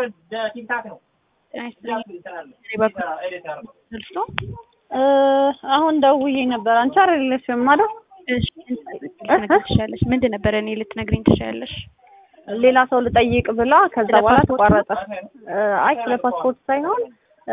ደርሶ አሁን ደውዬ ነበር። አንቺ አይደለሽም አይደል? እሺ ልትነግሪኝ ትችያለሽ። ምንድን ነበረ እኔ ልትነግሪኝ ትችያለሽ? ሌላ ሰው ልጠይቅ ብላ ከዛ ስለ በኋላ ፓስፖርት ተቋረጠ። አይ ስለ ፓስፖርት ሳይሆን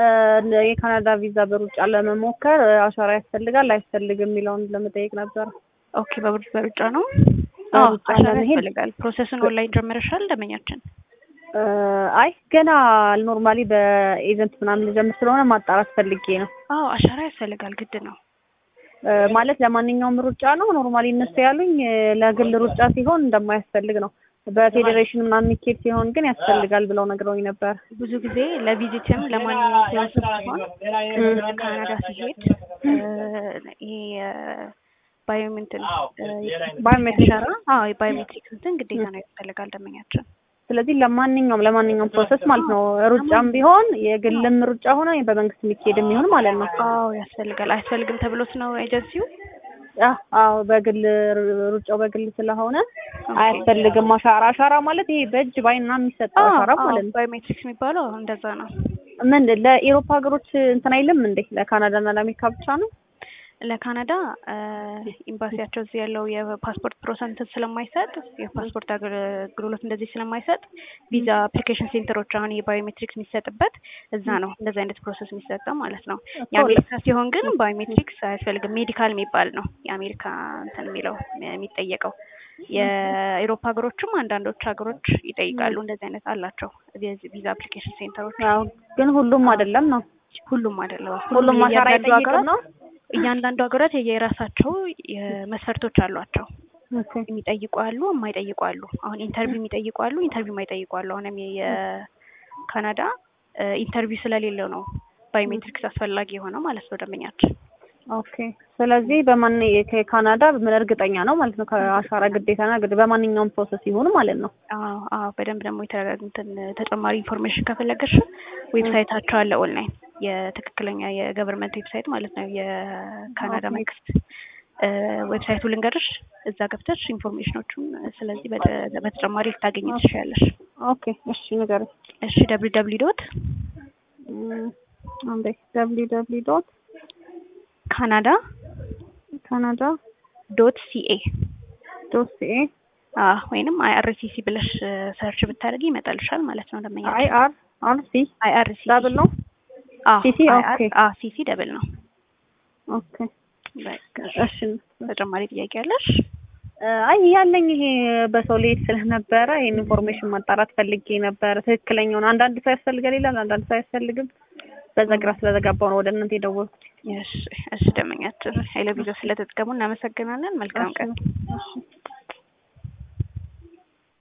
የካናዳ ቪዛ በሩጫ ለመሞከር አሻራ ያስፈልጋል አያስፈልግም የሚለውን ለመጠየቅ ነበር። ኦኬ በሩጫ በሩጫ ነው። በሩጫ አሻራ ለመሄድ ያስፈልጋል። ፕሮሰሱን ኦንላይን ጀምረሻል? ደመኛችን እ አይ ገና ኖርማሊ በኤጀንት ምናምን ልጀምር ስለሆነ ማጣራት ፈልጌ ነው። አዎ አሻራ ያስፈልጋል፣ ግድ ነው። እ ማለት ለማንኛውም ሩጫ ነው ኖርማሊ እነሱ ያሉኝ እ ለግል ሩጫ ሲሆን እንደማያስፈልግ ነው። በፌዴሬሽን ምናምን የሚኬድ ሲሆን ግን ያስፈልጋል ብለው ነግረውኝ ነበር። ብዙ ጊዜ ለቪዚትም ለማንኛውም ፕሮሰስ ሲሆን ወደ ካናዳ ሲሄድ እ ይሄ ባዮሜንትን ባዮሜትሪክ አሻራ አዎ የባዮሜትሪክስ እንትን ግዴታ ነው ያስፈልጋል ደመኛችን። ስለዚህ ለማንኛውም ለማንኛውም ፕሮሰስ ማለት ነው ሩጫም ቢሆን የግልም ሩጫ ሆነ በመንግስት የሚካሄድ የሚሆን ማለት ነው። አዎ ያስፈልጋል። አያስፈልግም ተብሎት ነው ኤጀንሲው? አ አዎ በግል ሩጫው በግል ስለሆነ አያስፈልግም። አሻራ አሻራ ማለት ይሄ በእጅ ባይና የሚሰጠው አሻራ ማለት ነው። ባዮሜትሪክስ የሚባለው አዎ እንደዛ ነው። ምን ለኢሮፓ ሀገሮች እንትን አይልም እንዴ? ለካናዳና ለአሜሪካ ብቻ ነው? ለካናዳ ኤምባሲያቸው እዚህ ያለው የፓስፖርት ፕሮሰንት ስለማይሰጥ የፓስፖርት አገልግሎት እንደዚህ ስለማይሰጥ ቪዛ አፕሊኬሽን ሴንተሮች አሁን የባዮሜትሪክስ የሚሰጥበት እዛ ነው እንደዚህ አይነት ፕሮሰስ የሚሰጠው ማለት ነው። የአሜሪካ ሲሆን ግን ባዮሜትሪክስ አያስፈልግም። ሜዲካል የሚባል ነው የአሜሪካ እንትን የሚለው የሚጠየቀው። የአውሮፓ ሀገሮችም አንዳንዶች ሀገሮች ይጠይቃሉ። እንደዚህ አይነት አላቸው ቪዛ አፕሊኬሽን ሴንተሮች። ያው ግን ሁሉም አይደለም ነው። ሁሉም አይደለም። ሁሉም አሻራ እያንዳንዱ ይጠይቅም ሀገራት ነው። እያንዳንዱ ሀገራት የየራሳቸው መስፈርቶች አሏቸው። ኦኬ የሚጠይቁ አሉ፣ የማይጠይቁ አሉ። አሁን ኢንተርቪው የሚጠይቁ አሉ፣ ኢንተርቪው የማይጠይቁ አሉ። አሁንም የካናዳ ኢንተርቪው ስለሌለው ነው ባዮሜትሪክስ አስፈላጊ የሆነው ማለት ነው ደንበኛችን። ኦኬ። ስለዚህ በማን ከካናዳ ምን እርግጠኛ ነው ማለት ነው ከአሻራ ግዴታና ግድ በማንኛውም ፕሮሰስ ይሁን ማለት ነው። አዎ አዎ፣ በደንብ ደግሞ የተረጋግ- እንትን ተጨማሪ ኢንፎርሜሽን ከፈለገሽ ዌብሳይታቸው አለ ኦንላይን የትክክለኛ የገቨርንመንት ዌብሳይት ማለት ነው የካናዳ ኦኬ። መንግስት እ ዌብሳይቱ ልንገርሽ፣ እዛ ገብተሽ ኢንፎርሜሽኖቹን ስለዚህ በተ- በተጨማሪ ልታገኝ ትችያለሽ። ኦኬ እሺ ንገረኝ። እሺ ደብሊው ደብሊው ዶት እም፣ አንዴ ደብሊው ደብሊው ዶት ካናዳ ካናዳ ዶት ሲኤ ዶት ሲኤ ወይንም አይአርሲሲ ብለሽ ሰርች ብታደርጊ ይመጣልሻል ማለት ነው። ደመኛ አይ አር አር ሲ አይአርሲሲ ዳብል ነው። ሲሲ ኦኬ ሲሲ ደብል ነው። ኦኬ በቃ እሺ ተጨማሪ ጥያቄ አለሽ? አይ ያለኝ ይሄ በሰው ልሄድ ስለነበረ ይሄን ኢንፎርሜሽን ማጣራት ፈልጌ ነበር። ትክክለኛውን አንዳንድ ሰው ያስፈልጋል ይላል፣ አንዳንድ ሰው አያስፈልግም። በዛ ግራ ስለተጋባው ነው ወደ እናንተ የደወልኩት። እሺ እሺ፣ ደመኛችን ኃይለ ቢዞ ስለተጠቀሙ እናመሰግናለን። መልካም ቀን። እሺ